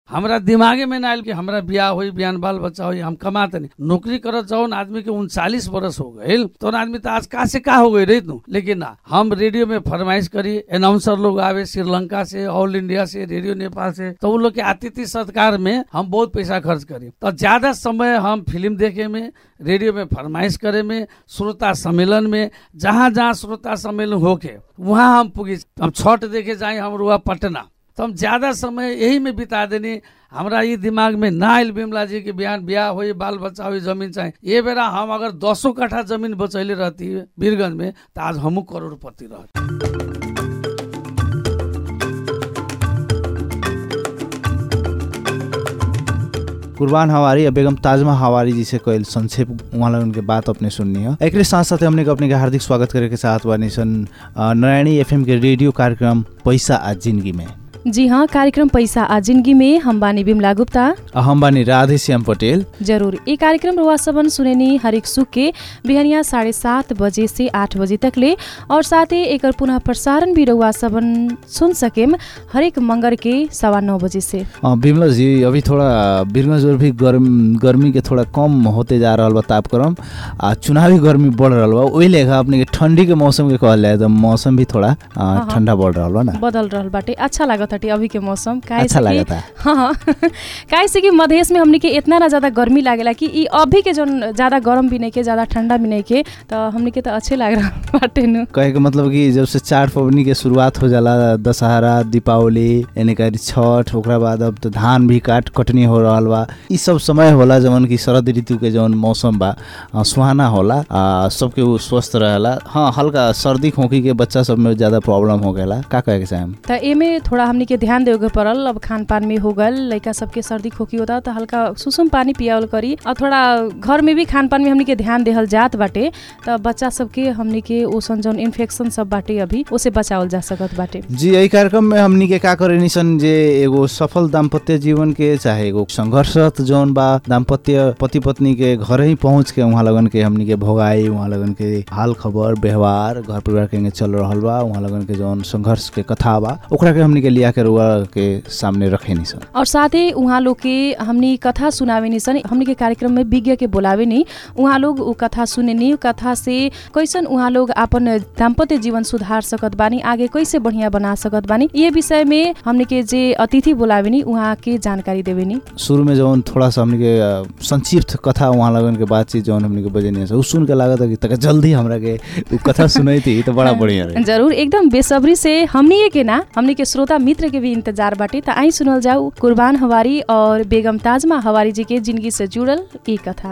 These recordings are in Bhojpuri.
हमरा दिमागे में ना आयल कि हमरा ब्याह होई बियान बाल बच्चा होई हम कमाते नहीं नौकरी करत जौन आदमी के उनचालीस बरस हो गए तो आदमी तो आज का से का हो गई रही तू लेकिन ना हम रेडियो में फरमाइश करी अनाउंसर लोग आवे श्रीलंका से ऑल इंडिया से रेडियो नेपाल से तो उन लोग के अतिथि सत्कार में हम बहुत पैसा खर्च करी तो ज्यादा समय हम फिल्म देखे में रेडियो में फरमाइश करे में श्रोता सम्मेलन में जहाँ जहाँ श्रोता सम्मेलन होके वहाँ हम पुगी हम छठ देखे जाए हम रुआ पटना तो हम ज्यादा समय यही में बिता देनी हमरा ये दिमाग में ना आयल बिमला जी के बिहान ब्याह हो बाल बच्चा हो जमीन चाहे ये बेरा हम अगर दसों कट्ठा जमीन बचैले रहती वीरगंज में तो आज हमू करोड़पति रहती कुर्बान हवारी या बेगम ताजमा हवारी जी से कल संक्षेप उहाँ लोगन के बात अपने सुननी है एक साथ साथ हमने के अपने के हार्दिक स्वागत करे के साथ बानी सन अ, नारायणी एफएम के रेडियो कार्यक्रम पैसा आज जिंदगी में जी हाँ कार्यक्रम पैसा आ जिंदगी में हम बानी बिमला गुप्ता अ, हम बानी राधे श्याम पटेल जरूर ये कार्यक्रम रुआ सबन सुनेनी हरेक सुख के बिहनिया साढ़े सात बजे से आठ बजे तक ले और साथै एकर पुनः प्रसारण भी रुआ सबन सुन सकेम हरेक मंगर के सवा नौ बजे से अ, बिमला जी अभी थोड़ा बिरगंज और भी गर्म गर्मी के थोड़ा कम होते जा रहा बा तापक्रम आ चुनावी गर्मी बढ़ रहा बा वही लेखा अपने के ठंडी के मौसम के कहल जाए तो मौसम भी थोड़ा अ, हाँ। ठंडा बढ़ रहा बा ना बदल रहल बाटे अच्छा लागत हटे अभी के मौसम काहे अच्छा से कि- लागता हाँ हाँ काहे से कि मधेश में हमनी के इतना ना ज्यादा गर्मी लागेला कि ई अभी के जौन ज्यादा गर्म भी नहीं के ज्यादा ठंडा भी नहीं के तो हमनी के तो अच्छे लाग रहा बाटे नु कहे के मतलब कि जब से चार पवनी के शुरुआत हो जाला दशहरा दीपावली यानी कि छठ ओकरा बाद अब तो धान भी काट कटनी हो रहल बा ई सब समय होला जवन कि शरद ऋतु के जवन मौसम बा अ, सुहाना होला आ सबके उ स्वस्थ रहेला हाँ हल्का सर्दी खोखी के बच्चा सब में ज्यादा प्रॉब्लम हो गएला का कहे के चाहेम त एमे थोड़ा हमनी के ध्यान देवे के पड़ल अब खान पान में हो गल लड़का सबके सर्दी खोखी होता तो हल्का सुसुम पानी पियावल करी और थोड़ा घर में भी खान पान में हमनी के ध्यान देहल जात बाटे त बच्चा सबके हमनी के ओसन जौन इन्फेक्शन सब बाटे अभी ओसे बचावल जा सकत बाटे जी यही कार्यक्रम में हमनी के का करे सन जे एगो सफल दाम्पत्य जीवन के चाहे एगो संघर्षरत जौन बा दाम्पत्य पति पत्नी के घर ही पहुंच के वहाँ लगन के हमनी के भोगाई वहाँ लगन के हाल खबर व्यवहार घर परिवार के चल रहल बा वहाँ लगन के जौन संघर्ष के कथा बा ओकरा के हमनी के लिया के रुआ के सामने रखे सन और साथै उहाँ लोग के हमनी कथा सुनावे नि सन हमनी के कार्यक्रम में विज्ञ के बोलावे नि उहाँ लोग उ कथा सुने नि उ कथा से कैसन उहाँ लोग अपन दाम्पत्य जीवन सुधार सकत बानी आगे कैसे बढ़िया बना सकत बानी ये विषय में हमनी के जे अतिथि बोलावे नि उहाँ के जानकारी देवे नि शुरू में जौन थोड़ा सा हमनी के अ, संक्षिप्त कथा वहाँ लगन के बातचीत जौन हमनी के बजे उ सुन के लागत कि तक जल्दी हमरा के उ कथा सुनाई थी तो बड़ा बढ़िया रही जरूर एकदम बेसब्री से हमनी के ना हमनी के श्रोता मित्र के भी इंतजार बाटे त आई सुनल जाऊ कुर्बान हवारी और बेगम ताजमा हवारी जी के जिंदगी से जुड़ल ई कथा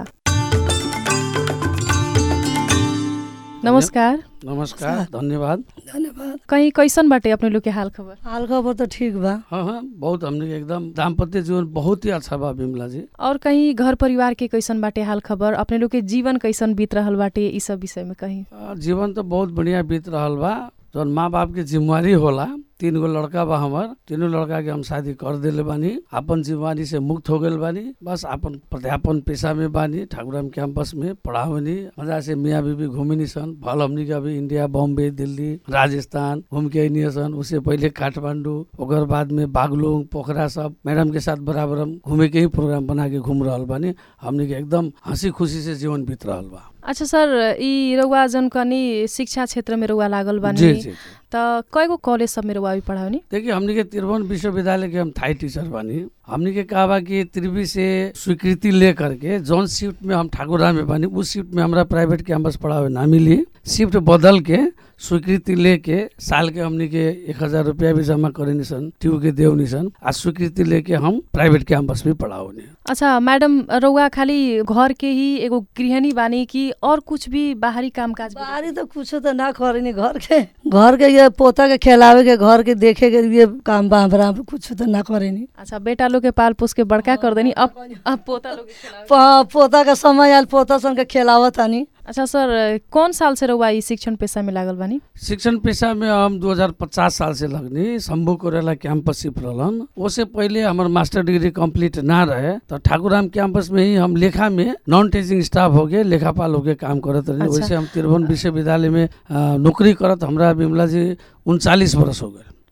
नमस्कार नमस्कार धन्यवाद धन्यवाद कहीं कैसन बाटे अपने लोग के हाल खबर हाल खबर तो ठीक बा हाँ हाँ बहुत हमने के एकदम दाम्पत्य जीवन बहुत ही अच्छा बा बिमला जी और कहीं घर परिवार के कैसन बाटे हाल खबर अपने लोग के जीवन कैसन बीत रहल बाटे ई सब विषय में कहीं आ, जीवन तो बहुत बढ़िया बीत रहल बा जौन माँ बाप के जिम्मेवारी होला तीन गो लड़का बा हमर तीनों लड़का के हम शादी कर देले बानी अपन जिम्मेवारी से मुक्त हो गए बानी बस अपन प्राध्यापन पेशा में बानी ठाकुराम कैंपस में पढ़ावनी मजा से मियाँ बीबी घूमिनी सन भल हमनी के अभी इंडिया बॉम्बे दिल्ली राजस्थान घूम के अनिए सन उससे पहले काठमांडू ओकर बाद में बागलुंग पोखरा सब मैडम के साथ बराबर हम घूमे के ही प्रोग्राम बना के घूम रहल बानी हमनी के एकदम हंसी खुशी से जीवन बीत रहल बा अच्छा सर ई रउआ जन कनी शिक्षा क्षेत्र में रउआ लागल जी बानी जी जी त कयगो कॉलेज सब में रउआ भी पढ़ावनी देखिए हमनी के तिरवन विश्वविद्यालय के हम थाई टीचर बानी हमनी के कहा बा कि त्रिवी से स्वीकृति ले करके जौन शिफ्ट में हम ठाकुरा में बानी उस शिफ्ट में हमरा प्राइवेट कैंपस पढ़ावे ना मिली शिफ्ट बदल के स्वीकृति लेके साल के हमनी के एक हजार रुपया भी जमा करे सन ट्यू के देव सन आ स्वीकृति लेके हम प्राइवेट कैंपस में पढ़ाओनी अच्छा मैडम रउआ खाली घर के ही एगो गृहिणी बानी कि और कुछ भी बाहरी काम काज भी बाहरी तो कुछ तो ना करेनी घर के घर के ये पोता के खिलावे के घर के देखे के ये काम बा हमरा कुछ तो ना करेनी अच्छा बेटा लोग के पाल पोस के बड़का कर देनी अब अब पोता लोग के खिलावे। प- पोता के समय आयल पोता सन के खिलावत तानी अच्छा सर कौन साल से रउआ ई शिक्षण पेशा में लागल बानी शिक्षण पेशा में हम 2050 साल से लगनी शंभू कोरेला कैंपस शिफ्ट रहलन उससे पहले हमार मास्टर डिग्री कंप्लीट ना रहे तो ठाकुराम कैंपस में ही हम लेखा में नॉन टीचिंग स्टाफ हो गए लेखापाल हो के काम करत रही अच्छा। वैसे हम तिरवन विश्वविद्यालय में अ, नौकरी करत हमरा बिमला जी उनचालीस बरस हो गए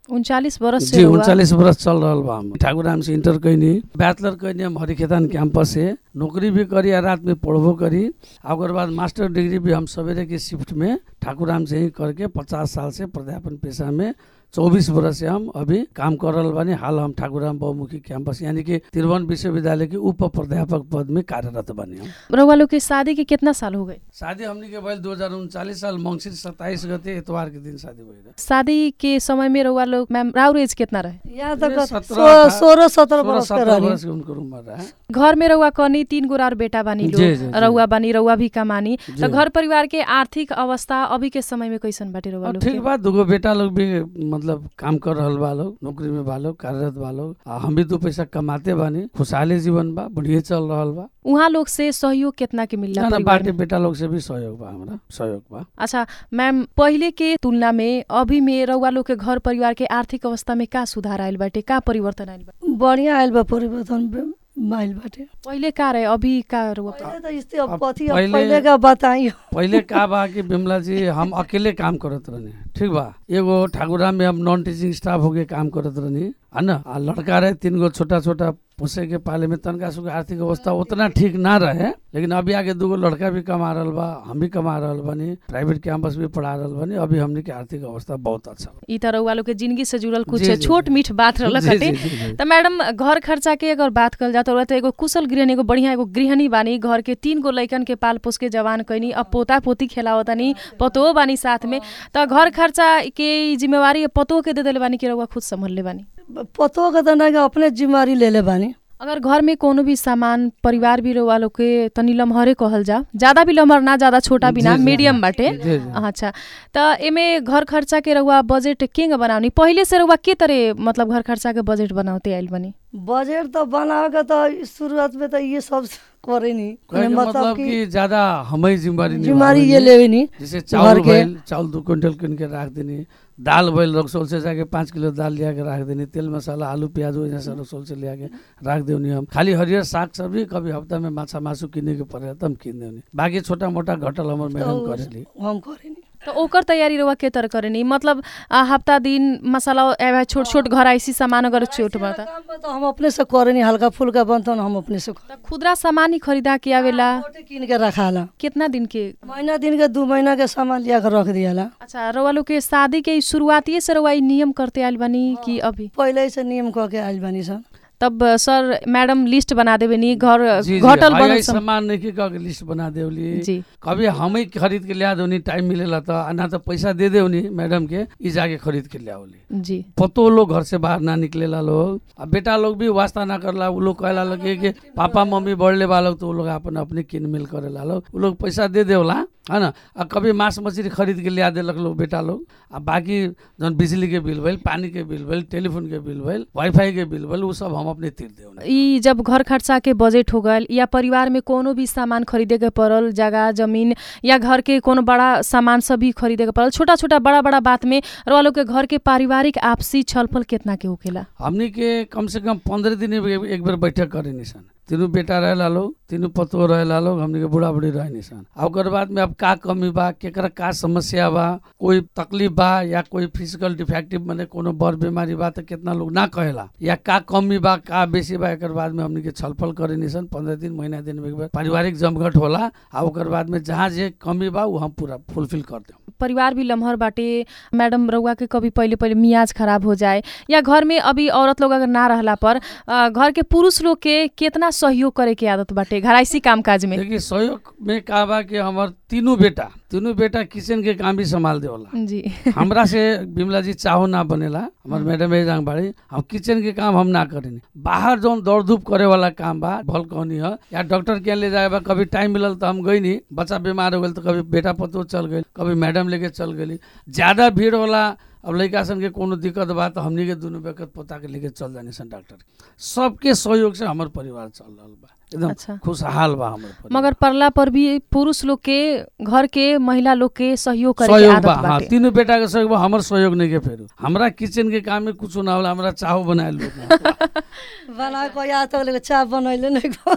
उनचालीस वर्ष से जी रउआ- उनचालीस बरस चल रहल बा हम ठाकुर राम से इंटर कैनी बैचलर कैनी हम हरिखेतान कैंपस से नौकरी भी करी आ रात में पढ़बो करी आ ओकर बाद मास्टर डिग्री भी हम सवेरे के शिफ्ट में ठाकुर राम से ही करके पचास साल से प्राध्यापन पेशा में चौबीस बरस से हम अभी काम कर रहल बानी हाल हम ठाकुर राम बहुमुखी कैंपस यानी कि त्रिभुवन विश्वविद्यालय के उप प्राध्यापक पद में कार्यरत बनी हम रउआ लोग के शादी के कितना साल हो गए शादी हमनी के भइल दो हजार उनचालीस साल मंगसिर सत्ताईस गते इतवार के दिन शादी भइल शादी के समय में रउआ लोग मैम राउर एज कितना रहे यहाँ मेरे तक सत्रह सो- अठारह- सोलह सत्रह सोलह बरस के सत्रह रहनी बरस के उनको उम्र रहे घर में रउआ कनी तीन गो और बेटा बानी जी, जी, लोग जी। रउआ बानी रउआ भी कमानी जी। तो घर परिवार के आर्थिक अवस्था अभी के समय में कैसन बाटे रउआ और लोग ठीक के? बा दूगो बेटा लोग भी मतलब काम कर रहल बा लोग नौकरी में बा लोग कार्यरत बा लोग आ हम भी दो पैसा कमाते बानी खुशहाली जीवन बा बढ़िया चल रहल बा उहाँ लोग से सहयोग कितना के मिलला ना ना परिवार बाटे में? बेटा लोग से भी सहयोग बा हमरा सहयोग बा अच्छा मैम पहिले के तुलना में अभी में रउआ लोग के घर परिवार के आर्थिक अवस्था में का सुधार आइल बाटे का परिवर्तन आइल बा बढ़िया आयल बा परिवर्तन बे- आइल बाटे पहिले का रहे अभी का रउआ पहिले त इस्ते अब अब कथी अब पहिले- पहिले का बताइयो पहिले का बा कि बिमला जी हम अकेले काम करत रहनी ठीक बा एगो ठाकुराम में हम नॉन टीचिंग स्टाफ होके काम करत रहनी है ना आ लड़का रहे तीन गो छोटा छोटा पोसे के पाले में तनका सुख आर्थिक अवस्था उतना ठीक ना रहे लेकिन अभी आगे दूगो लड़का भी कमा रहल बा हम भी कमा रहल बानी प्राइवेट कैंपस भी पढ़ा रहल बानी अभी हमनी के आर्थिक अवस्था बहुत अच्छा बा। ई त रउआ लोग के जिंदगी से जुड़ल कुछ जी, जी, छोट जी। मीठ बात रहल जी, हटे जी, जी, जी। त मैडम घर खर्चा के अगर बात कल जात रउआ त एगो कुशल गृहणी एगो बढ़िया एगो गृहणी बानी घर के तीन गो लइकन के पाल पोस के जवान कैनी अब पोता पोती खेलावतानी पतोह बानी साथ में त घर खर्चा के ई जिम्मेवारी पतोह के दे देले बानी कि रउआ खुद संभलले बानी पतो के त नहीं अपने जिम्मेवारी ले ले बानी अगर घर में कोनो भी सामान परिवार भी रउआ लोग के तनी लम्हरे कहल जा ज्यादा भी लम्हर ना ज्यादा छोटा भी ना जी, जी, मीडियम जी, बाटे जी, जी। अच्छा त एमे घर खर्चा के रउआ बजेट केंग बनाउनी पहिले से रउआ के तरह मतलब घर खर्चा के बजेट बनाउते आइल बनी बजेट त बनावे के त शुरुआत में त ये सब करे नी कहे के मतलब कि ज्यादा हमें जिम्मेवारी जिम्मेवारी निभावेनी। ये लेवे नी जैसे चावल के। भइल चावल दू क्विंटल किन के रख देनी दाल भइल रक्सौल से जाके पाँच किलो दाल लिया के रख देनी तेल मसाला आलू प्याज वजह से रक्सौल से लिया के रख देनी हम खाली हरियर साग सब्जी कभी हफ्ता में माछा मासु किने के पड़े त हम किन देनी बाकी छोटा मोटा घटल हमर मैडम तो करेली हम करे नी त ओकर तयारी रउआ के तरह करेनी मतलब आ, हफ्ता दिन मसाला एवं छोट छोट घर आइसी सामान अगर छोट बता काम पे तो हम अपने से करे नी हल्का फुल्का बनतन हम अपने से करे त खुदरा सामान ही खरीदा के आवेला मोटे किन के रखाला कितना दिन के महीना दिन के दू महीना के सामान लिया के रख दियाला अच्छा रउआ लोग के शादी के शुरुआती से रउआ ई नियम करते आइल बानी कि अभी पहिले से नियम क के आइल बानी सन तब सर मैडम लिस्ट बना देवे नी घर जी जी घटल हाई बनल हाई सम- सामान नहीं के लिस्ट बना देवली जी कभी हम ही खरीद के लिया देवनी टाइम मिलेला तो आ ना तो पैसा दे देवनी मैडम के ई जाके खरीद के लिया जी पतो लोग घर से बाहर ना निकलेला लोग अब बेटा लोग भी वास्ता ना करला उ लोग कहला लगे कि पापा मम्मी बढ़ले बा लोग तो उ लोग अपन अपने किन मिल करेला लोग उ लोग पैसा दे देवला है ना आ कभी मांस मछली खरीद के लिया देलक लोग बेटा लोग आ बाकी जौन बिजली के बिल भइल पानी के बिल भइल टेलीफोन के बिल भइल वाईफाई के बिल भइल उ सब हम अपने तीर देवना ई जब घर खर्चा के बजेट हो गल या परिवार में कोनो भी सामान खरीदे के पड़ल जगह जमीन या घर के कोनो बड़ा सामान सब भी खरीदे के पड़ल छोटा छोटा बड़ा बड़ा बात में रउआ लोग के घर के पारिवारिक आपसी छलफल कितना के होखेला हमनी के कम से कम पंद्रह दिन में एक बेर बैठक करे निसन तीनों बेटा रहेला लोग तीनों पतो रहेला लोग हमनी के बूढ़ा बूढ़ी रहे निसन आ ओकर बाद में अब का कमी बा केकरा का समस्या बा कोई तकलीफ बा या कोई फिजिकल डिफेक्टिव माने कोनो बड़ बीमारी बा त कितना लोग ना कहेला या का कमी बा का बेसी बा एकर बाद में हमनी के छलफल करे निसन पंद्रह दिन महीना दिन में एक बेर पारिवारिक जमघट होला आ ओकर बाद में जहाँ जे कमी बा उ हम पूरा फुलफिल कर देम परिवार भी लम्हर बाटे मैडम रउआ के कभी पहिले पहिले मियाज खराब हो जाए या घर में अभी औरत लोग अगर ना रहला पर अ, घर के पुरुष लोग के कितना सहयोग करे के आदत बाटे घराइसी काम काज में देखिए सहयोग में का बा कि हमर तीनों बेटा तीनों बेटा किचन के काम भी संभाल देवला जी हमरा से बिमला जी चाहो ना बनेला हमार मैडम ए जांग बाड़ी हम किचन के काम हम ना करेनी बाहर जौन दौड़ धूप करे वाला काम बा भल कहनी है या डॉक्टर के यहाँ ले जाए बा कभी टाइम मिलल तो हम गई नहीं बच्चा बीमार हो गल तो कभी बेटा पतो चल गई कभी मैडम लेके चल गई ज्यादा भीड़ होला अब लड़का सन के कोनो दिक्कत बा तो हमनी के दुनू बेकत पोता के लेके चल जानी सन डॉक्टर के। सबके सहयोग से हमर परिवार चल रहल बा एकदम अच्छा खुशहाल बा हमर परिवार मगर परला पर भी पुरुष लोग के घर के महिला लोग के सहयोग करे के सहयोग आदत बा हाँ बाटे तीनों बेटा के सहयोग बा हमर सहयोग नहीं के फेरू हमरा किचन के काम में कुछ ना होला हमरा चाहो बनाए लोग बना के या तक ले चाय बनैले नहीं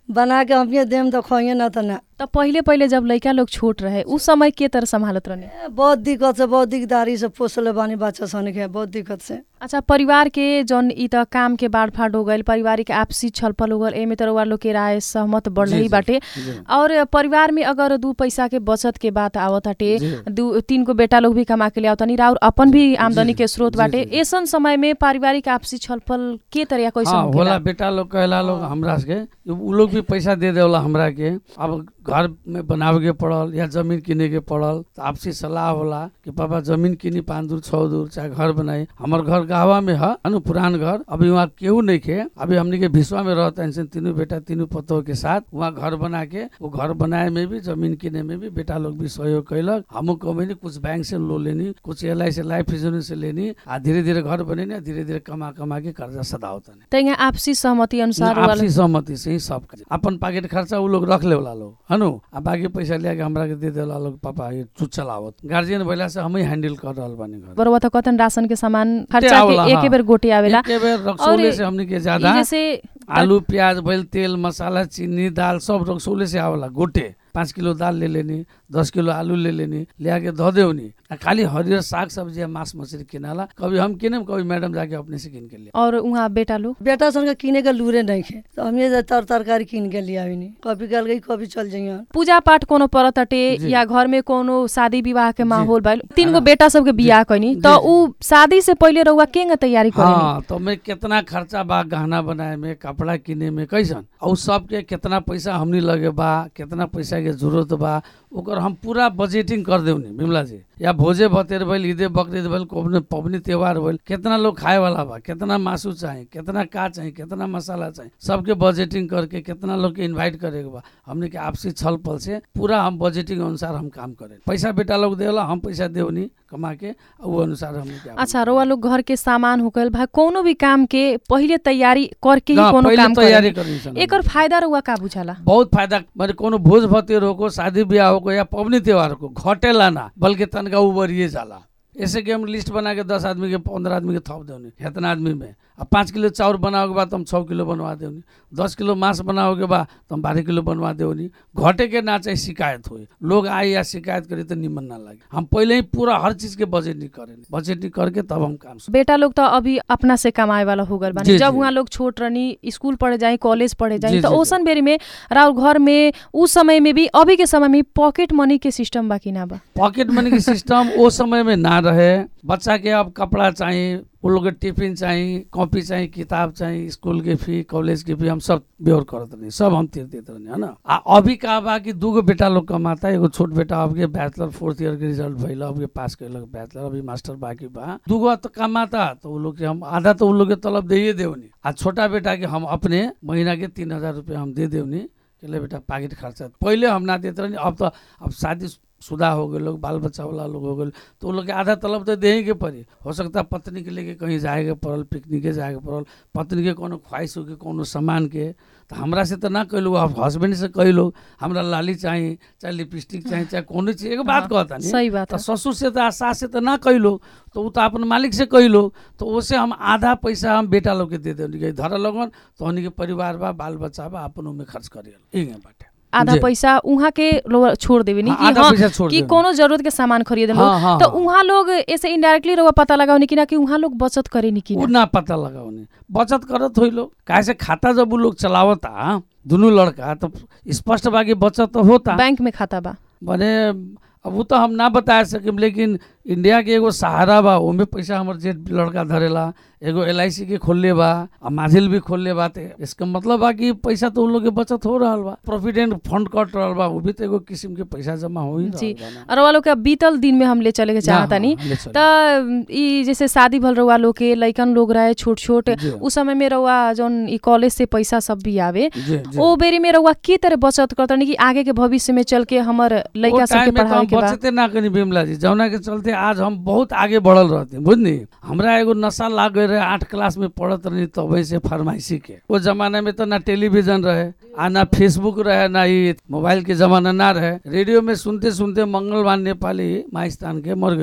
बना के हमिए देम तो खोइए ना तो ना त पहिले पहिले जब लइका लोग छोट रहे उस समय के तरह संभालत रहने ए, बहुत दिक्कत से बहुत दिकदारी से पोसले बानी बच्चा सन के बहुत दिक्कत से अच्छा परिवार के जौन ई त काम के बाँडफाँड हो गइल पारिवारिक आपसी छलफल हो गइल एमे त रउआ लोग के राय सहमत बढ़ जी, ही जी, बाटे जी। और परिवार में अगर दू पैसा के बचत के बात आवत हटे जी। दू तीन गो बेटा लोग भी कमा के ले आवतनी राउर अपन भी आमदनी जी, के स्रोत जी, बाटे जी। ऐसन समय में पारिवारिक आपसी छलफल के तरह कैसे हाँ होखेला? होला बेटा लोग कहला लोग हमरा के उ लोग भी पैसा दे देवला हमरा के अब घर में बनावे के पड़ल या जमीन किने के पड़ल तो आपसी सलाह होला कि पापा जमीन किनी पाँच दूर छः दूर चाहे घर बनाई हमर घर गावा में है अनु पुरान घर अभी वहाँ केहू नहीं खे अभी हमने के भिसवा में रहता है तीनों बेटा तीनों पतोह के साथ वहाँ घर बना के वो घर बनाए में भी जमीन किने में भी बेटा लोग भी सहयोग कैलक हमू कमैनी कुछ बैंक से लोन लेनी कुछ एल आई से लाइफ इंश्योरेंस से लेनी आ धीरे धीरे घर बनेनी धीरे धीरे कमा कमा के कर्जा सदावतनी त यहाँ आपसी सहमति अनुसार आपसी वाला- सहमति से ही सब काज। अपन पॉकेट खर्चा उ लोग रख ले वाला लोग हनु आ बाकी पैसा लिया के हमरा के दे देला लोग पापा ये तू चलावत गार्जियन भइला से हम ही हैंडल कर रहल बानी घर बरुआ त कतन राशन के सामान खर्चा आवेला, के एके हाँ। बेर गोटे आवेला एके बेर रक्सौले और से हमनी के ई ज्यादा जैसे आलू प्याज भइल तेल मसाला चीनी दाल सब रक्सौले से आवेला गोटे पाँच किलो दाल ले लेनी दस किलो आलू ले लेनी लिया के धो देवनी आ खाली हरियर साग सब्जी आ मांस मछली किनाला कभी हम किने कभी मैडम जाके अपने से किन के लिए और उहाँ बेटा लोग बेटा सन के किने के लूरे नहीं खे तो हमिए जे तर तरकारी किन के लिया नहीं कभी गल गई कभी चल जाइए पूजा पाठ कोनो परत हटे जी। या घर में कोनो शादी विवाह के जी। माहौल भइल तीन गो हाँ। बेटा सबके बियाह कैनी जी, त जी। उ शादी से पहिले रउआ केंग तैयारी करेनी हाँ तो मैं कितना खर्चा बा गहना बनाए में कपड़ा किने में कैसन और सबके कितना पैसा हमनी लगे बा कितना पैसा के जरूरत बा ओकर हम पूरा बजेटिंग कर देवनी बिमला जी या भोजे भतेर भइल ईदे बकरीद भइल कोनो पबनी त्योहार भइल कितना लोग खाए वाला बा कितना मासू चाही कितना का चाही कितना मसाला चाही सबके बजेटिंग करके कितना लोग के इनवाइट करे के बा हमने के आपसी छल पल से पूरा हम बजेटिंग अनुसार हम काम करे पैसा बेटा लोग देवला हम पैसा देवनी कमा के और वो अनुसार हमने के अच्छा रउआ लोग घर के सामान हो गइल भाई कोनो भी काम के पहिले तैयारी करके ही हाँ, कोनो पहिले काम तैयारी करेनी। करनी सन एकर फायदा रउआ का बुझाला बहुत फायदा माने कोनो भोज भतेर होको शादी ब्याह होको या पबनी त्योहार को घटेला ना बल्कि तनका उबरिए जाला ऐसे कि हम लिस्ट बना के दस आदमी के पंद्रह आदमी के थप देवनी इतना आदमी में अब पाँच किलो चाउर बनाओ के बाद हम छः किलो बनवा देवनी दस किलो मांस बनाओ के बाद तो हम बारह किलो बनवा देवनी घटे के ना चाहे शिकायत हो लोग आए या शिकायत करे तो निमन ना लगे हम पहले ही पूरा हर चीज के बजटिंग करें बजटिंग करके तब हम काम शुरू- बेटा लोग त अभी अपना से कमाए वाला हो गइल बानी जी, जब जी। उहाँ लोग छोट रहनी स्कूल पढ़े जाए कॉलेज पढ़े जाए जी, त जी, जी। ओसन बेरी में राउर घर में उस समय में भी अभी के समय में पॉकेट मनी के सिस्टम बा कि ना बा पॉकेट मनी के सिस्टम वो समय में ना रहे बच्चा के अब कपड़ा चाहिए उन लोग के टिफिन चाहिए कॉपी चाहिए किताब चाहिए स्कूल के फी कॉलेज के फी हम सब बेवर करत रही सब हम तीर देते रही है ना आ अभी का बा कि दूगो बेटा लोग कमाता एगो छोट बेटा अब के बैचलर फोर्थ ईयर के रिजल्ट भइल अब के पास कैलक बैचलर अभी मास्टर बाकी बा दूगो तो कमाता तो उ लोग के हम आधा तो उन लोग के तलब दे देवनी आ छोटा बेटा के हम अपने महीना के तीन हजार रुपया हम दे देवनी के ले बेटा पाकिट खर्चा पहले हम ना देते रही अब तो अब शादी शुदा हो गए लोग बाल बच्चा वाला लोग हो गए तो उन लोग के आधा तलब तो दे के पड़ी हो सकता है पत्नी के लेके कहीं जाए के पड़ल पिकनिके जाए के पड़ल पत्नी के कोनो ख्वाहिश हो के कोनो सामान के तो हमरा से तो ना कहलू अब हस्बैंड से कहलो हमरा लाली चाहिए चाहे लिपस्टिक चाहिए चाहे कोनो चीज एगो बात हाँ, कहता नहीं सही बात तो है ससुर से तो सास से तो ना कहलो तो वो तो अपन मालिक से कहलो तो उससे हम आधा पैसा हम बेटा लोग के दे दे धर लगन तो हमनी के परिवार बा बाल बच्चा बा अपन में खर्च करियल इहे बाटे आधा जी। पैसा उहाँ के लोग छोड़ देवे नी हाँ, कि आधा हाँ पैसा छोड़ कि देवे। कोनो जरूरत के सामान खरीदे लोग हाँ, हाँ, तो हाँ। उहाँ लोग ऐसे इनडायरेक्टली रउआ पता लगाउने कि ना कि उहाँ लोग बचत करे नी कि उ ना ना पता लगाउने बचत करत होइ लोग काहे से खाता जब उ लोग चलावता दुनू लड़का तो स्पष्ट बा कि बचत तो होता बैंक में खाता बा भने अब वो तो हम ना बता सकिम लेकिन इंडिया के एगो सहारा बा ओमे पैसा हमर जेठ लड़का धरेला एगो एल के खोलले बा आ माझिल भी खोलले बा ते इसका मतलब बा कि पैसा तो उन लोग के बचत हो रहल बा प्रोविडेंट फंड कट रहल बा वो भी तो एगो किस्म के पैसा जमा हो ही जी। रहल बा ना। और रउआ लोग के बीतल दिन में हम ले चले के चाहता नी हाँ, ले चली। त ई जैसे शादी भल रउआ लोग के लइकन लोग रहे छोट छोट जी। उस समय में रउआ जौन ई कॉलेज से पैसा सब भी आवे जी, जी। ओ बेरी में रउआ के तरह बचत करतनी कि आगे के भविष्य में चल के हमर लइका वो सबके टाइम में तो पढ़ावे हम के बा बचते ना करी बिमला जी जौना के चलते आज हम बहुत आगे बढ़ल रहते बुझनी हमरा एगो नशा लाग गए रहे आठ क्लास में पढ़त रही तब से फरमाइशी के वो जमाना में तो ना टेलीविजन रहे आ ना फेसबुक रहे ना ये मोबाइल के जमाना ना रहे रेडियो में सुनते सुनते मंगलवान नेपाली माइस्तान के मर गइलन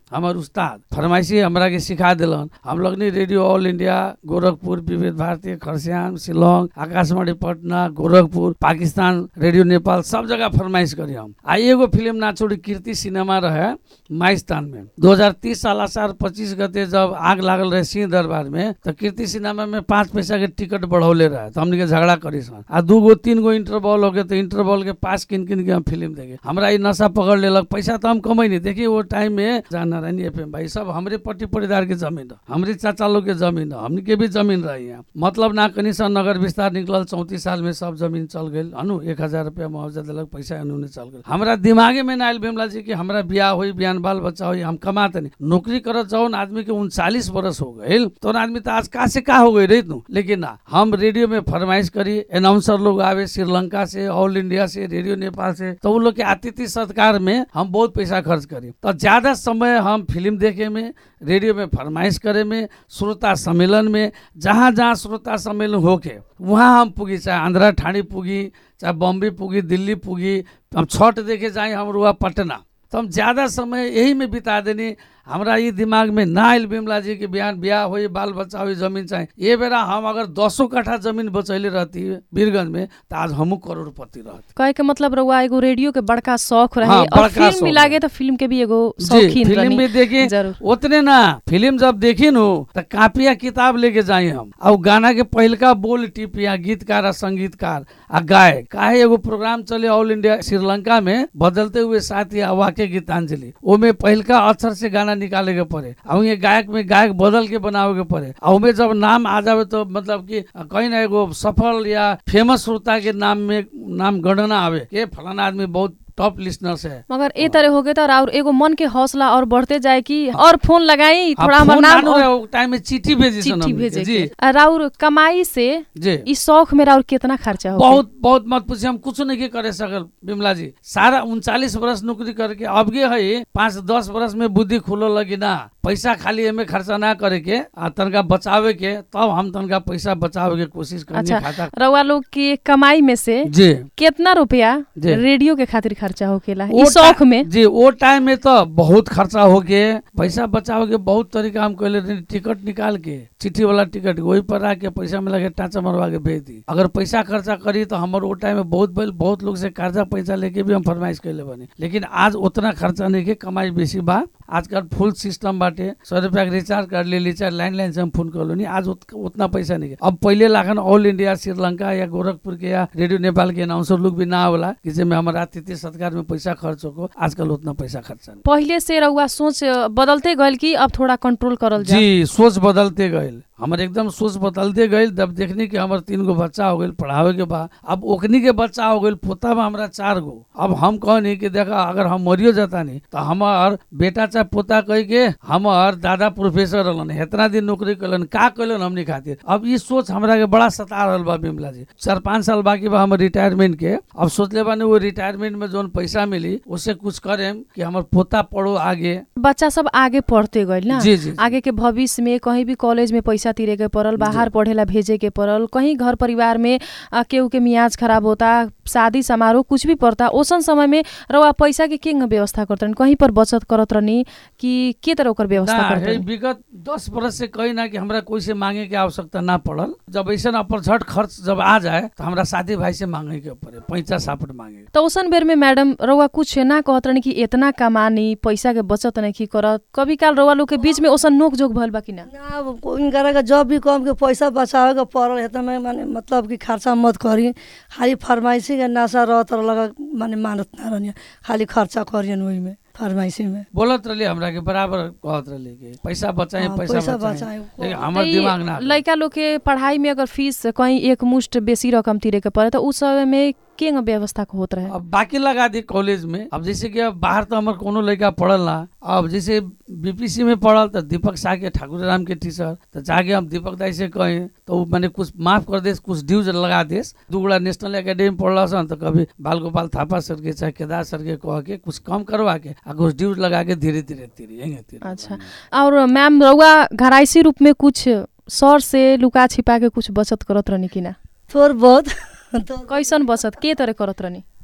हमार उस्ताद फरमाइशी हमरा के सिखा दिलन हम लगनी radio all India Gorakhpur Vividh Bharati Kurseong Shillong Akashvani Patna Gorakhpur Pakistan radio Nepal सब जगह फरमाइश करी हम आ एगो फिल्म ना छोड़ी कीर्ति सिनेमा रहे माइस्तान में 2030 साल असार 25 गते जब आग लागल रहे सिंह दरबार में तो कीर्ति सिनेमा में पाँच पैसा के टिकट बढ़ौले रहे तो हमने के झगड़ा करी सन आ दू गो तीन गो इंटरवल हो गए तो इंटरवल के पास किन किन के हम फिल्म देखे हमरा ई नशा पकड़ लेलक पैसा तो हम कमाई नहीं देखिए वो टाइम में जहाँ नारायणी एफ भाई सब हमरे पट्टी परिवार के जमीन है हमरे चाचा लोग के जमीन है हमने के भी जमीन रही है मतलब ना कनी सा नगर विस्तार निकलल चौतीस साल में सब जमीन चल गई अनु एक हजार रुपया मुआवजा दिलक पैसा अनु चल गई हमरा दिमागे में ना आयल बिमला जी कि हमरा बियाह हुई बिहान बाल बच्चा हुई हम कमाते नहीं नौकरी करत जौन आदमी के उनचालीस बरस हो गए तो आदमी तो आज का से का हो गई रही तू लेकिन ना हम रेडियो में फरमाइश करी अनाउंसर लोग आवे श्रीलंका से ऑल इंडिया से रेडियो नेपाल से तो उन लोग के आतिथ्य सत्कार में हम बहुत पैसा खर्च करी तो ज्यादा समय हम फिल्म देखे में रेडियो में फरमाइश करे में श्रोता सम्मेलन में जहाँ जहाँ श्रोता सम्मेलन होके वहाँ हम पुगी चाहे आंध्रा ठाणी पुगी चाहे बॉम्बे पुगी दिल्ली पुगी हम छठ देखे जाए हम रुआ पटना तो हम ज़्यादा समय यही में बिता देनी हमरा ये दिमाग में ना आयल बिमला जी के बिहान ब्याह हो बाल बच्चा हो जमीन चाहे ये बेरा हम अगर दसों कट्ठा जमीन बचैले रहती वीरगंज में तो आज हमू करोड़पति रहती कहे के मतलब रउआ एगो रेडियो के बड़का शौक रहे हाँ, और बड़का फिल्म शौक भी रहे। लागे तो फिल्म के भी एगो जी शौकीन फिल्म रहनी। में देखी जरूर उतने ना फिल्म जब देखी नु तो कापिया किताब लेके जाए हम और गाना के पहिलका बोल टिपिया गीतकार आ संगीतकार आ गाय काहे एगो प्रोग्राम चले ऑल इंडिया श्रीलंका में बदलते हुए साथी वाक्य गीतांजलि ओमे पहिलका अक्षर से गाना निकाले के पड़े और ये गायक में गायक बदल के बनावे के पड़े और ओमे जब नाम आ जावे तो मतलब कि कहीं ना एगो सफल या फेमस श्रोता के नाम में नाम गणना आवे के फलाना आदमी बहुत टॉप लिस्नर्स है मगर ए तरह हो गए तो और एगो मन के हौसला और बढ़ते जाए कि और फोन लगाई हाँ, थोड़ा हमार फोन नाम नानू और रहे, वो टाइम में चिट्ठी भेजी सन चिट्ठी हमनी के, भेजे जी के आ, राउर कमाई से जी ई शौक में राउर कितना खर्चा हो बहुत बहुत मत पूछिए हम कुछ नहीं के करे सकल बिमला जी सारा उनचालीस बरस नौकरी करके अब गे है पाँच दस बरस में बुद्धि खुलो लगी ना पैसा खाली एमे खर्चा ना करे के आ तनका बचावे के तब हम तनका पैसा बचावे के कोशिश करनी अच्छा खाता रउआ लोग के कमाई में से जी कितना रुपया जी। रेडियो के खातिर खर्चा होकेला वो ई शौक टा- में जी वो टाइम में तो बहुत खर्चा हो के पैसा बचाव के बहुत तरीका हम कहले रही टिकट निकाल के चिट्ठी वाला टिकट वही पर आके पैसा में लगे टाचा मरवा के भेज दी अगर पैसा खर्चा करी तो हमार वो टाइम में बहुत बैल बहुत लोग से कर्जा पैसा लेके भी हम फरमाइश कैले बने लेकिन आज उतना खर्चा नहीं के कमाई बेसी बा आजकल फुल सिस्टम बाटे सौ रुपया के रिचार्ज कर ले रिचार्ज लाइन लाइन से हम फोन कर लो नहीं आज उत, उतना पैसा नहीं के अब पहले लाखन ऑल इंडिया श्रीलंका या गोरखपुर के या रेडियो नेपाल के अनाउंसर लोग भी ना होला कि जेमे हमारा आतिथ्य सत्कार में पैसा खर्च हो आजकल उतना पैसा खर्चा नहीं पहिले से रउआ सोच बदलते गइल कि अब थोड़ा कंट्रोल करल जाए जी सोच बदलते गए हमारे एकदम सोच बदलते गए जब देखनी कि हमारे तीन गो बच्चा हो गए पढ़ावे के बाद अब ओखनी के बच्चा हो गए पोता में हमारा चार गो अब हम कहनी कि देखा अगर हम मरियो जाता नहीं तो हमार बेटा चाहे पोता कह के हमार दादा प्रोफेसर रहलन इतना दिन नौकरी कलन का कलन हमने खातिर अब ये सोच हमरा के बड़ा सता रहल बा बिमला जी चार पाँच साल बाकी बा हमर रिटायरमेंट के अब सोचले बानी वो रिटायरमेंट में जोन पैसा मिली उससे कुछ करेम कि हमार पोता पढ़ो आगे बच्चा सब आगे पढ़ते गइल ना जी जी जी। आगे के भविष्य में कहीं भी कॉलेज में पैसा तिरे के पड़ल बाहर पढ़ेला भेजे के पड़ल कहीं घर परिवार में आ, केहू के मियाज खराब होता शादी समारोह कुछ भी पड़ता ओसन समय में रउआ पैसा के केंग व्यवस्था करतन कहीं पर बचत करत रहनी कि के तरह ओकर व्यवस्था ना है करतन विगत दस बरस से कही ना कि हमरा कोई से मांगे के आवश्यकता ना पड़ल जब ऐसा अपरझट खर्च जब आ जाए तो हमरा शादी भाई से मांगे के पड़े पैसा सापट मांगे तो ओसन बेर में मैडम रउआ कुछ ना कहत रहनी कि इतना कमानी पैसा के बचत नहीं करत कभी काल रउआ लोग के बीच में ओसन नोक जोक भइल बा कि ना ना अब को- इनकरा के जब भी कम के पैसा बचावे के पड़ल है में माने मतलब कि खर्चा मत करी खाली फरमाइशी के नशा रहत लगा माने मानत ना रहनी खाली खर्चा करियन वही में फरमाइशी में बोलत रही हमरा के बराबर कहत रही कि पैसा बचाए हाँ, पैसा पैसा बचाए बचाएं। लेकिन हमर दिमाग ना रहे। लड़का लोग के पढ़ाई में अगर फीस कहीं एक मुश्त बेसी रकम तिरे के पड़े तो उस समय में के व्यवस्था को होत रहे अब बाकी लगा दी कॉलेज में अब जैसे कि अब बाहर तो हमार कोनो लड़का पढ़ल ना अब जैसे बीपीसी में पढ़ल तो दीपक शाह के ठाकुर राम के टीचर तो जाके हम दीपक दाई से कहें तो उ मैंने कुछ माफ कर देस कुछ ड्यूज लगा देस दुगुड़ा नेशनल एकेडमी पढ़ल सन तो कभी बाल गोपाल थापा सर के चाहे केदार सर के कह के कुछ कम करवा के आ कुछ ड्यूज लगा के धीरे धीरे धीरे यहीं धीरे अच्छा और मैम रउआ घराइसी रूप में कुछ सर से लुका छिपा के कुछ बचत करत रहनी कि ना थोड़ बहुत तो कैसन बचत के तरह करत रहनी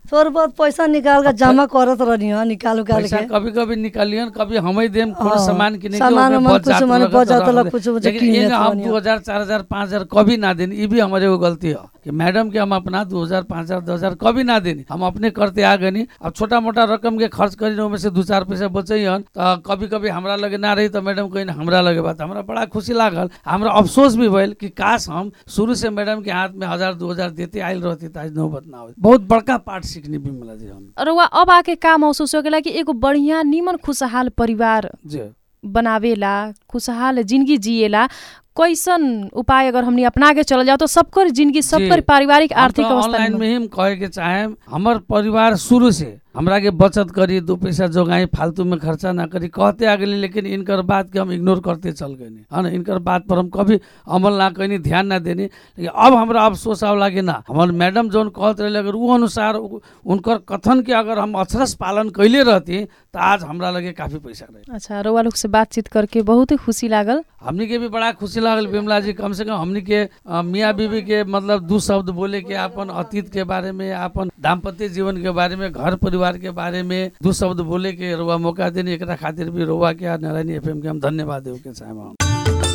थोड़ा बहुत पैसा निकाल के जमा करत रहनी हो निकाल उकाल पैसा के कभी कभी निकालियन कभी हमें देम कोनो हाँ, सामान किने के सामान ओमे उमान बच जात कुछ माने लगत बच जात रहल ला, है। कुछ कुछ लेकिन किने ये हम रहनी दो हजार चार हजार पाँच हजार कभी ना देनी ये भी हमारे वो गलती है कि मैडम के हम अपना दो हजार पाँच हजार दस हजार कभी ना देनी हम अपने करते आ गनी अब छोटा मोटा रकम के खर्च करी ओमे से दू चार पैसा बचैन तो कभी कभी हमरा लगे ना रही तो मैडम कहीं हमरा लगे बात हमरा बड़ा खुशी लागल हमरा अफसोस भी भइल कि काश हम शुरू से मैडम के हाथ में हजार दो हजार देते आयल रहती तो आज नौबत ना हो बहुत बड़का पाठ सीखनी बिमला जी हम रउआ अब आके का महसुस होकेला कि एगो बढ़िया निमन खुशहाल परिवार जी बनावेला खुशहाल जिंदगी जिएला कैसन उपाय अगर हमनी अपना के चल जाओ तो सबकर जिंदगी सबकर जी। पारिवारिक हम आर्थिक तो अवस्था ऑनलाइन निमन। में ही हम कहे के चाहे हमर परिवार शुरू से हमरा के बचत करी दो पैसा जोगाई फालतू में खर्चा ना करी कहते आ गए लेकिन इनकर बात के हम इग्नोर करते चल गए है ना इनकर बात पर हम कभी अमल ना कनी ध्यान ना देनी लेकिन अब हमरा अफसोस आव लागे ना हमार मैडम जौन कहत रहे अगर वो अनुसार उ- उनकर कथन के अगर हम अक्षरस पालन कैले रहती तो आज हमरा लगे काफी पैसा रहे अच्छा रउआ लोग से बातचीत करके बहुत ही खुशी लागल हमनी के भी बड़ा खुशी लागल बिमला जी कम से कम हमनी के अ, मियाँ बीवी के मतलब दू शब्द बोले के अपन अतीत के बारे में अपन दाम्पत्य जीवन के बारे में घर परिवार के बारे में दू शब्द बोले के रुआ मौका देने एकरा खातिर भी रुआ के आ नारायणी एफएम के हम धन्यवाद देव के चाहे हम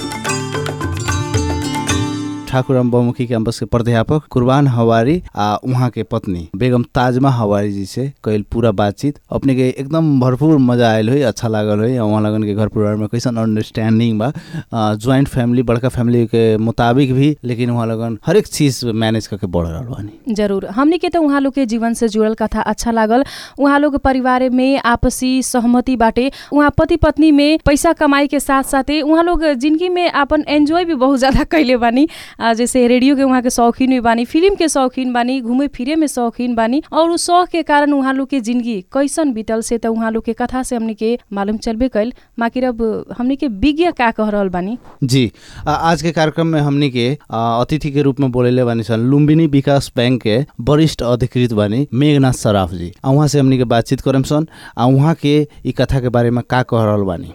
ठाकुराम बहुमुखी कैंपस के प्राध्यापक कुर्बान हवारी आ उहाँ के पत्नी बेगम ताजमा हवारी जी से कल पूरा बातचीत अपने के एकदम भरपूर मजा आयल हुई अच्छा लागल हुई उहाँ लगन के घर परिवार में कैसन अंडरस्टैंडिंग बा ज्वाइंट फैमिली बड़का फैमिली के मुताबिक भी लेकिन उहाँ लगन हर एक चीज मैनेज करके बढ़ रहल बानी जरूर हमनी के तो उहाँ लोग के जीवन से जुड़ल कथा अच्छा लागल उहाँ लोग के परिवार में आपसी सहमति बाटे उहाँ पति पत्नी में पैसा कमाई के साथ साथे उहाँ लोग जिंदगी में अपन एंजॉय भी बहुत ज्यादा कैले बानी आ, जैसे रेडियो के उहाँ के शौकीन भी बानी फिल्म के शौकीन बानी घूमे फिरे में शौकीन बानी और उस शौक के कारण उहाँ लोग के जिंदगी कैसन बीतल से तो उहाँ लोग के कथा से हमनी के मालूम चलबे कैल माकिर अब हमनी के विज्ञ का कह रहल बानी जी आ, आज के कार्यक्रम में हमनी के आ, अतिथि के रूप में बोलेले बानी सन लुम्बिनी विकास बैंक के वरिष्ठ अधिकृत बानी मेघनाथ सराफ जी आ उहाँ से हमनी के बातचीत करम सन आ उहाँ के ई कथा के बारे में का कह रहल बानी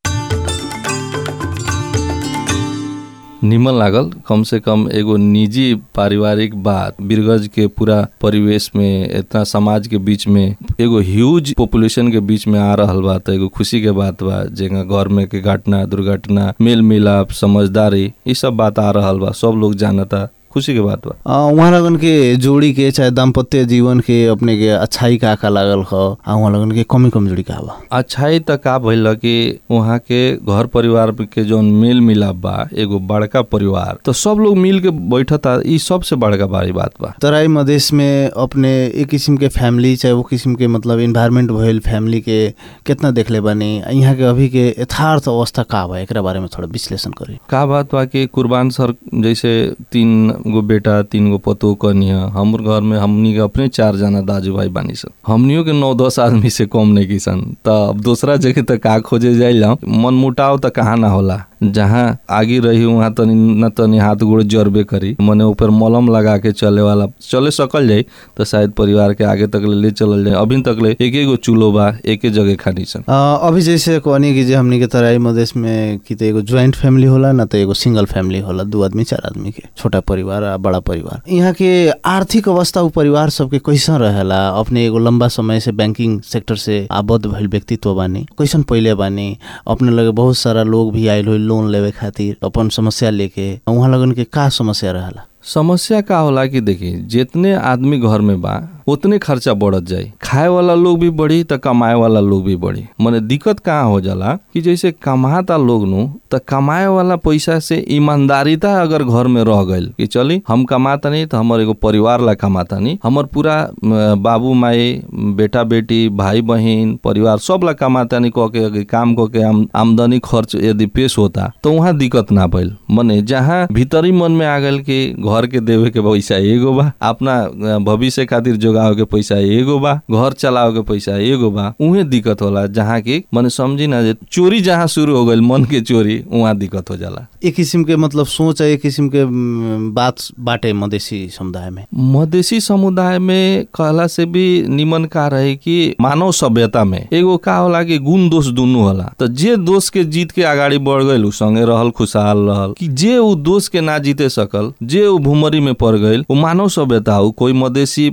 निमन लागल कम से कम एगो निजी पारिवारिक बात बीरगंज के पूरा परिवेश में इतना समाज के बीच में एगो ह्यूज पॉपुलेशन के बीच में आ रहल बा त एगो खुशी के बात बा जेगा घर में के घटना दुर्घटना मेल मिलाप समझदारी ई सब बात आ रहल बा सब लोग जानता खुशी के बात बा आ, उहाँ लगन के जोड़ी के चाहे दाम्पत्य जीवन के अपने के अच्छाई का का लागल ह आ उहाँ लगन के कमी कमजोरी का बा अच्छाई त का भइल कि वहाँ के घर परिवार के जौन मेल मिलाप बा एगो बड़का परिवार तो सब लोग मिल के बैठता ई सबसे बड़का बड़ी बात बा तराई मधेश में अपने एक किसिम के फैमिली चाहे वो किसिम के मतलब इन्वायरमेंट भइल फैमिली के कितना देखले बानी आ यहाँ के अभी के यथार्थ अवस्था का बा एकरा बारे में थोड़ा विश्लेषण करी का बात बा कि कुर्बान सर जैसे तीन गो बेटा तीन गो पतो कनिया हमर घर में हमनी के अपने चार जना दाजू भाई बानी सन हमनियों के नौ दस आदमी से कम नहीं की सन त अब दूसरा जगह त का खोजे जाइल मन मुटाव त कहाँ ना होला जहाँ आगे रही वहाँ तनी न तनी हाथ गोड़ जरबे करी मने ऊपर मलम लगा के चले वाला चले सकल जाई तो शायद परिवार के आगे तक ले, ले चलल जाए अभी तक ले एक एगो चूल्हो बा एके जगह खानी सन आ, अभी जैसे कहनी कि जे हमनी के तराई मधेश में कि त एगो ज्वाइंट फैमिली होला ना त एगो सिंगल फैमिली होला दू आदमी चार आदमी के छोटा परिवार आ बड़ा परिवार यहाँ के आर्थिक अवस्था उ परिवार सबके कैसन रहेला अपने एगो लंबा समय से बैंकिंग सेक्टर से आबद्ध भइल व्यक्तित्व बानी कैसन पहिले बानी अपने लगे बहुत सारा लोग भी आयल हो लोन लेवे खातिर अपन समस्या लेके उहाँ लगन के का समस्या रहेला समस्या का होला कि देखी जितने आदमी घर में बा उतने खर्चा बढ़त जाई खाए वाला लोग भी बढ़ी त कमाए वाला लोग भी बढ़ी मने दिक्कत कहाँ हो जाला कि जैसे कमाता लोग नु त कमाए वाला पैसा से ईमानदारीता अगर घर में रह गइल कि चली हम कमाता नहीं तो हमर एगो परिवार ला कमाता नहीं हमर पूरा अ, बाबू माई बेटा बेटी भाई बहन परिवार सब ला कमाता नहीं कह के अगर काम कह के आम, आमदनी खर्च यदि पेश होता तो वहाँ दिक्कत ना भइल मने जहाँ भीतरी मन में आ गइल कि घर के देवे के पैसा एगो बा अपना अ, भविष्य खातिर जोगावे के पैसा एगो बा घर चलावे के पैसा एगो बा उहे दिक्कत होला जहाँ की मने समझी ना जे चोरी जहाँ शुरू हो गइल मन के चोरी वहाँ दिक्कत हो जाला एक किसिम के मतलब सोच है एक किसिम के म, बात बाटे मधेसी समुदाय में मधेसी समुदाय में कहला से भी निमन का रहे कि मानव सभ्यता में एगो का होला कि गुण दोष दुनू होला तो जे दोष के जीत के आगाड़ी बढ़ गइल उ संगे रहल खुशहाल रहल कि जे उ दोष के ना जीते सकल जे उ भूमरी में पड़ गइल उ मानव सभ्यता हो कोई मधेसी पहाड़ी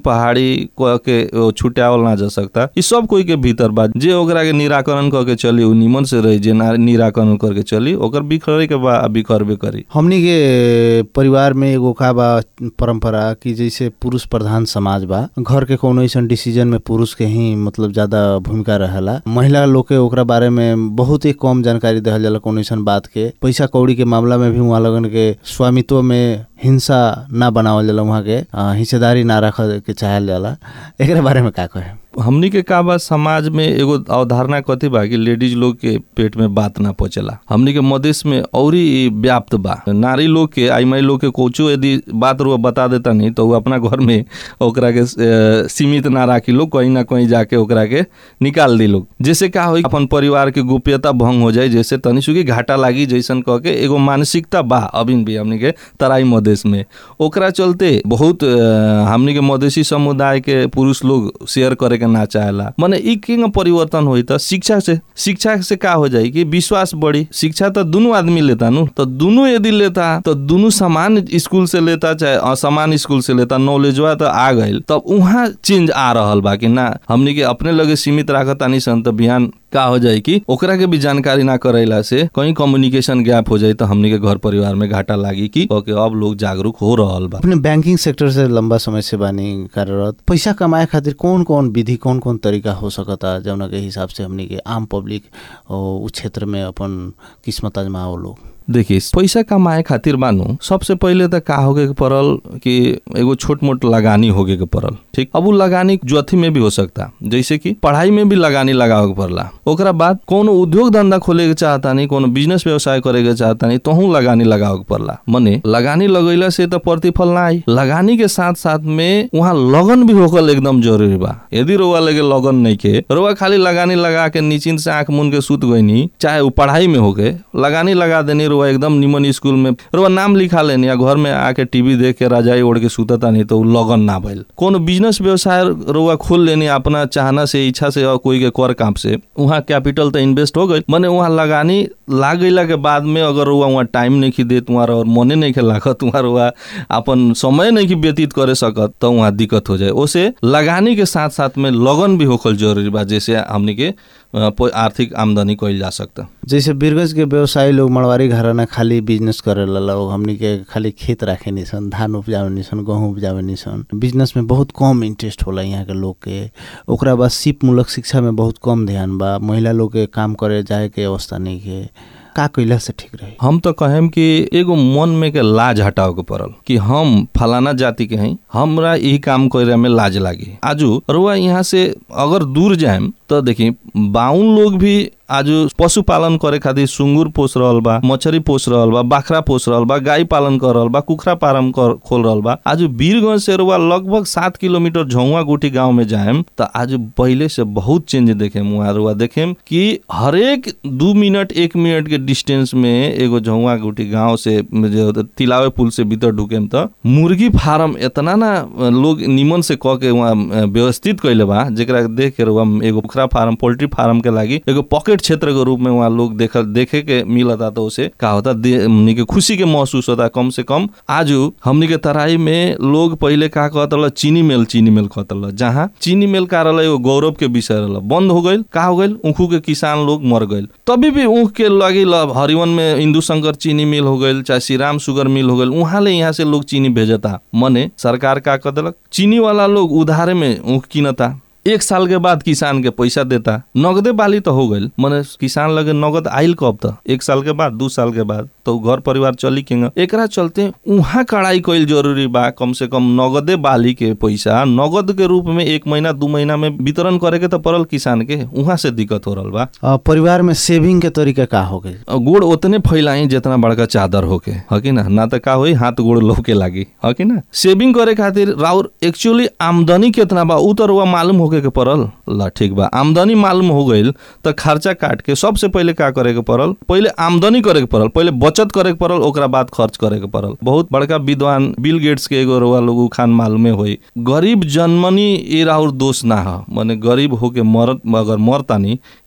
कह के ओ, छुट्यावल ना जा सकता ई सब कोई के भीतर बा जे ओकरा के निराकरण क के चली उ निमन से रही जे ना निराकरण करके चली ओकर बिखरे के बा बिखरबे करी हमनी के परिवार में एगो का बा परंपरा कि जैसे पुरुष प्रधान समाज बा घर के कोनो ऐसन डिसीजन में पुरुष के ही मतलब ज्यादा भूमिका रहेला महिला लोग के ओकरा बारे में बहुत ही कम जानकारी देहल जाला कोनो ऐसन बात के पैसा कौड़ी के मामला में भी वहाँ लगन के स्वामित्व में हिंसा ना बनावल जाला वहाँ के अ, हिस्सेदारी ना रख के चाहल जाला एकरा बारे में का कहे हमनी के का बा समाज में एगो अवधारणा कथी बा कि लेडीज लोग के पेट में बात ना पहुंचेला हमनी के मदेश में औरी ई व्याप्त बा नारी लोग के आई माई लोग के कोचो यदि बात रुआ बता देता नहीं तो वो अपना घर में ओकरा के अ, सीमित ना राखी लोग कहीं ना कहीं जाके ओकरा के निकाल दी लोग जैसे का होई अपन परिवार के गोप्यता भंग हो जाए जैसे तनी सुखी घाटा लागी जैसन कह के एगो मानसिकता बा अभी भी हमनी के तराई मधेश में ओकरा चलते बहुत अ, हमनी के मधेसी समुदाय के पुरुष लोग शेयर करे के ना चाहेला माने ई किंग परिवर्तन होई त शिक्षा से शिक्षा से का हो जाई कि विश्वास बढ़ी शिक्षा त दुनू आदमी लेता नु तो दुनू यदि लेता तो दुनू समान स्कूल से लेता चाहे असमान स्कूल से लेता नॉलेजवा त आ गइल तब उहाँ चेंज आ रहल बा कि ना हमनी के अपने लगे सीमित राखतानी सन त बिहान का हो जाए कि ओकरा के भी जानकारी ना करेला से कहीं कम्युनिकेशन गैप हो जाए तो हमनी के घर परिवार में घाटा लागी कि ओके अब लोग जागरूक हो रहल बा अपने बैंकिंग सेक्टर से लंबा समय से बानी कार्यरत पैसा कमाए खातिर कौन कौन विधि कौन कौन तरीका हो सकता जौना के हिसाब से हमनी के आम पब्लिक उ क्षेत्र में अपन किस्मत आजमाओ लोग देखिए पैसा कमाए खातिर बानू सबसे पहिले त का होगे के पड़ल कि एगो छोट मोट लगानी होगे के पड़ल ठीक अब उ लगानी ज्योति में भी हो सकता जैसे कि पढ़ाई में भी लगानी लगावे के पड़ला ओकरा बाद कोनो उद्योग धंधा खोले के चाहता नहीं कोनो बिजनेस व्यवसाय करे के चाहता नहीं तोहू लगानी लगावे के पड़ला मने लगानी लगैला से त प्रतिफल ना आई लगानी के साथ साथ में वहाँ लगन भी होकल एकदम जरूरी बा यदि रोवा लगे लगन नहीं के रोवा खाली लगानी लगा के निचिंत से आंख मुन के सुत गईनी चाहे वो पढ़ाई में होके लगानी लगा देनी रोवा एकदम निमन स्कूल में रोवा नाम लिखा लेनी या घर में आके टीवी देख के रजाई ओढ़ के सुतता नहीं तो उ लगन ना भइल कोनो बिजनेस व्यवसाय रोवा खोल लेनी अपना चाहना से इच्छा से और कोई के कर काम से वहाँ कैपिटल तो इन्वेस्ट हो गई मने वहाँ लगानी लाग गईला के बाद में अगर रुआ वहाँ टाइम नहीं खी देत वहाँ और मने नहीं के लागत वहाँ रुआ अपन समय नहीं की व्यतीत करे सकत तो वहाँ दिक्कत हो जाए ओसे लगानी के साथ साथ में लगन भी होखल जरूरी बा जैसे हमनी के अ, प- आर्थिक आमदनी कइल जा सकता जैसे बीरगंज के व्यवसायी लोग मड़वारी घराना खाली बिजनेस करे लोग हमनी के खाली खेत राखे निसन धान उपजावे निसन गेहूँ उपजावे निसन बिजनेस में बहुत कम इंटरेस्ट होला यहाँ के लोग के ओकरा बाद सिप मूलक शिक्षा में बहुत कम ध्यान बा महिला लोग के काम करे जाए के अवस्था नहीं के का कैला से ठीक रही हम तो कहेम कि एगो मन में के लाज हटावे के पड़ल कि हम फलाना जाति के हई हमरा यही काम करे में लाज लागी आजू रुआ यहाँ से अगर दूर जाएम तो देखी बाउन लोग भी आज पशुपालन करे खातिर सुंगुर पोस रहल बा मछरी पोस रहल बा बाखरा पोस रहल बा गाय पालन कर रहल बा कुखरा फार्म कर खोल रहल बा आज वीरगंज से रुआ लगभग सात किलोमीटर झौवा गुटी गांव में जाएम तो आज पहले से बहुत चेंज देखेम वहाँ रुआ देखेम कि हरेक दू मिनट एक मिनट के डिस्टेंस में एगो झौवा गुटी गांव से जो तिलावे पुल से भीतर ढुकेम तो मुर्गी फार्म इतना ना लोग निमन से कह के वहाँ व्यवस्थित कैले बा जेकरा के देख के रुआ एगो कुखरा फार्म पोल्ट्री फार्म के लागी एगो पॉकेट क्षेत्र के रूप में वहाँ लोग देख देखे के मिलता तो उसे का होता दे- हमनी के खुशी के महसूस होता कम से कम आज हमनी के तराई में लोग पहले का कहत रहा चीनी मिल चीनी मिल कहत रहा जहाँ चीनी मिल का रहा एगो गौरव के विषय रहा बंद हो गईल का हो गईल ऊखू के किसान लोग मर गईल तभी भी ऊख के लगी ल हरिवन में हिंदू शंकर चीनी मिल हो गईल चाहे श्री राम शुगर मिल हो गईल वहाँ ले यहाँ से लोग चीनी भेजता मने सरकार का कह देलक चीनी वाला लोग उधारे में ऊख किनता एक साल के बाद किसान के पैसा देता नगदे बाली तो हो गईल मने किसान लगे नगद आइल कब त एक साल के बाद दू साल के बाद तो घर परिवार चली केंगा एकरा चलते उहाँ कड़ाई कईल जरूरी बा कम से कम नगदे बाली के पैसा नगद के रूप में एक महीना दू महीना में वितरण करे के तो पड़ल किसान के उहाँ से दिक्कत हो रहल बा अ, परिवार में सेविंग के तरीका का हो गई गोड़ उतने फैलाई जितना बड़का चादर होके ह कि ना ना त का होई हाथ गोड़ लौके लागी ह कि ना सेविंग करे खातिर राउर एक्चुअली आमदनी केतना बा उ तो रुआ मालूम होके के पड़ल ल ठीक बा आमदनी मालूम हो गईल त खर्चा काट के सबसे पहिले का करे के पड़ल पहिले आमदनी करे के पड़ल पहिले बचत करे के पड़ल ओकरा बाद खर्च करे के पड़ल बहुत बड़का विद्वान बिल गेट्स के एगो रुआ लोग खान मालूमे होई गरीब जन्मनी ए राउर दोष ना ह माने गरीब होके मरत अगर मरतानी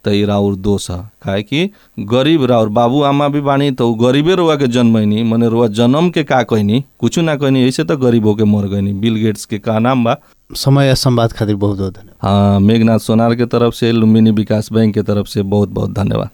त ई राउर दोष ह काहे कि गरीब राउर बाबू आमा भी बानी त उ गरीबे रुआ के जन्मैनी मने रुआ जन्म के का कहनी कुछ ना कहनी ऐसे त गरीब होके मर गईनी बिल गेट्स के का नाम बा समय आ संवाद खातिर बहुत बहुत धन्यवाद हाँ मेघनाथ सोनार के तरफ से लुम्बिनी विकास बैंक के तरफ से बहुत बहुत धन्यवाद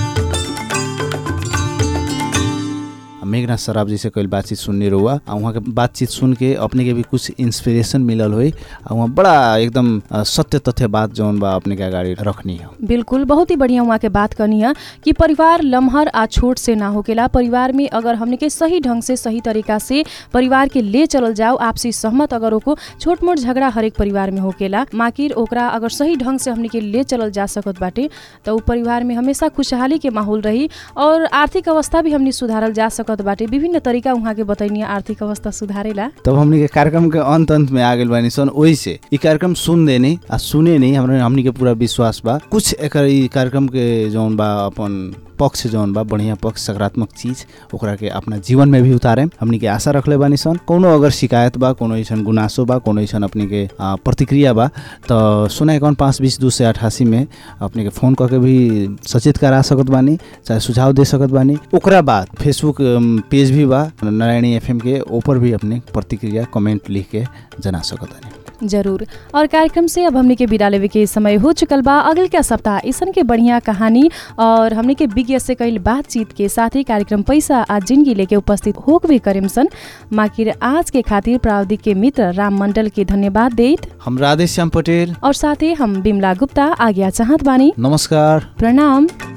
मेघनाथ सराब जी से कल बातचीत सुनने रहुआ आ वहाँ के बातचीत सुन के अपने के भी कुछ इंस्पिरेशन मिलल हुई आ वहाँ बड़ा एकदम अ, सत्य तथ्य बात जौन बा अपने के अगाडि रखनी है बिल्कुल बहुत ही बढ़िया वहाँ के बात करनी है कि परिवार लम्हर आ छोट से ना होकेला परिवार में अगर हमने के सही ढंग से सही तरीका से परिवार के ले चलल जाओ आपसी सहमत अगर ओको छोट मोट झगड़ा हरेक परिवार में होकेला माकिर ओकरा अगर सही ढंग से हमने के ले चलल जा सकत बाटे तो उ परिवार में हमेशा खुशहाली के माहौल रही और आर्थिक अवस्था भी हमने सुधारल जा सकत बाटे विभिन्न तरीका वहाँ के बतैनी आर्थिक अवस्था सुधारेला तब हमनी के कार्यक्रम के अंत अंत में आ गेल बानी सन ओहि से ई कार्यक्रम सुन देनी आ सुने नहीं हमरा हमनी के पूरा विश्वास बा कुछ एकर ई कार्यक्रम के जौन बा अपन पक्ष जौन बा बढ़िया पक्ष सकारात्मक चीज ओकरा के अपना जीवन में भी उतारे हमनी के आशा रखले बानी सन कोनो अगर शिकायत बा कोनो ऐसन गुनासो बा कोनो ऐसन अपने के आ, प्रतिक्रिया बा तो सुना इक्यावन पाँच बीस दू से अठासी में अपने के फोन करके भी सचेत करा सकत बानी चाहे सुझाव दे सकत बानी ओकरा बाद फेसबुक अम, पेज भी बा नारायणी एफएम के ऊपर भी अपने प्रतिक्रिया कमेंट लिख के जना सकत बानी जरूर और कार्यक्रम से अब हमने के विदा लेवे के समय हो चुकल बा अगल के सप्ताह ऐसन के बढ़िया कहानी और हमने के विज्ञ से कईल बातचीत के साथ ही कार्यक्रम पैसा आ जिंदगी लेके उपस्थित होकबे करेम सन माकिर आज के खातिर प्रावधिक के मित्र राम मंडल के धन्यवाद देत हम राधेश्याम पटेल और साथै हम बिमला गुप्ता आज्ञा चाहत बानी नमस्कार प्रणाम